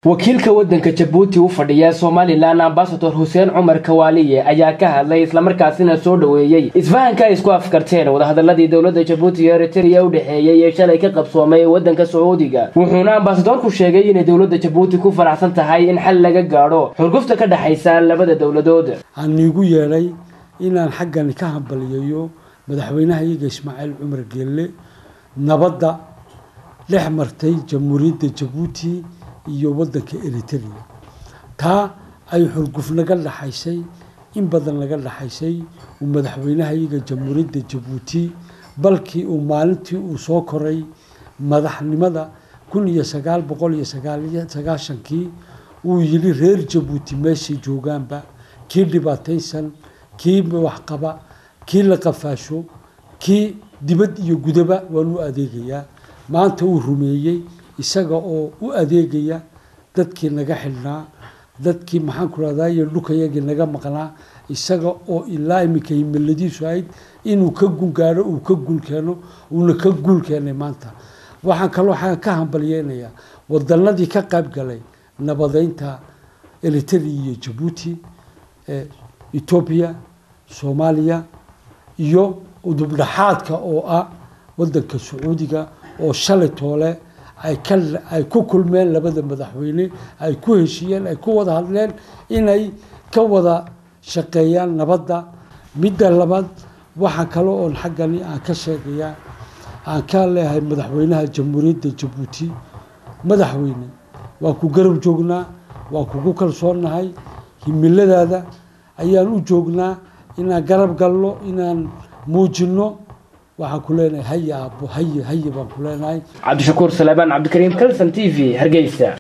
wakiilka waddanka jabuuti u fadhiya somalilan ambasador xuseen cumar kawaaliye ayaa ka hadlay islamarkaasina soo dhoweeyey isfahanka ay isku afkarteen wadahadaladii dowladda jabuuti iyo eritrea u dhexeeyey ee shalay ka qabsoomay waddanka sacuudiga wuxuuna ambasadorku sheegay inay dowladda jabuuti ku faraxsan tahay in xal laga gaadho xurgufta ka dhexaysa labada dowladood waxaan iigu yeedhay inaan xaggani ka hambaliyayo madaxweynaha iyaga ismaaciil cumar geelle nabadda dhex martay jamhuuriyadda jabuuti iyo waddanka eritrea taa ay xurguf naga dhaxaysay in badan naga dhaxaysay uu madaxweynaha iyaga jamhuuriyadda jabuuti balkii uu maalintii uu soo koray madaxnimada kun iyo sagaal boqol iyo sagaashankii uu yidhi reer jabuuti meeshay joogaanba kii dhibaataysan kii waxqaba kii la qafaasho kii dibad iyo gudaba waan u adeegayaa maanta uu rumeeyey isaga oo u adeegaya dadkii naga xidhnaa dadkii maxaan ku rahdaye dhukayagii naga maqnaa isaga oo ilaa iminka himiladiisu ahayd inuu ka gungaadho uu ka guul keeno uuna ka guul keenay maanta waxaan kaloo waxaan ka hambalyeynayaa wadanadii ka qayb galay nabadeynta eritrea iyo jabuuti etoobiya soomaaliya iyo udubdhaxaadka oo ah wadanka sacuudiga oo shalay toole ay ku kulmeen labada madaxweyne ay ku heshiiyeen ay ku wada hadleen inay ka wada shaqeeyaan nabadda midda labaad waxaa kale oon xaggani aan ka sheegayaa aan ka leeyahay madaxweynaha jamhuuriyadda jabuuti madaxweyne waan ku garab joognaa waan kugu kalsoonnahay himiladaada ayaan u joognaa inaan garab galno inaan muujinno waxaan ku leenahay haya aabbo haye haye baan ku leenahay cabdishakuur salebaan cabdikariim kalson t v hargeysa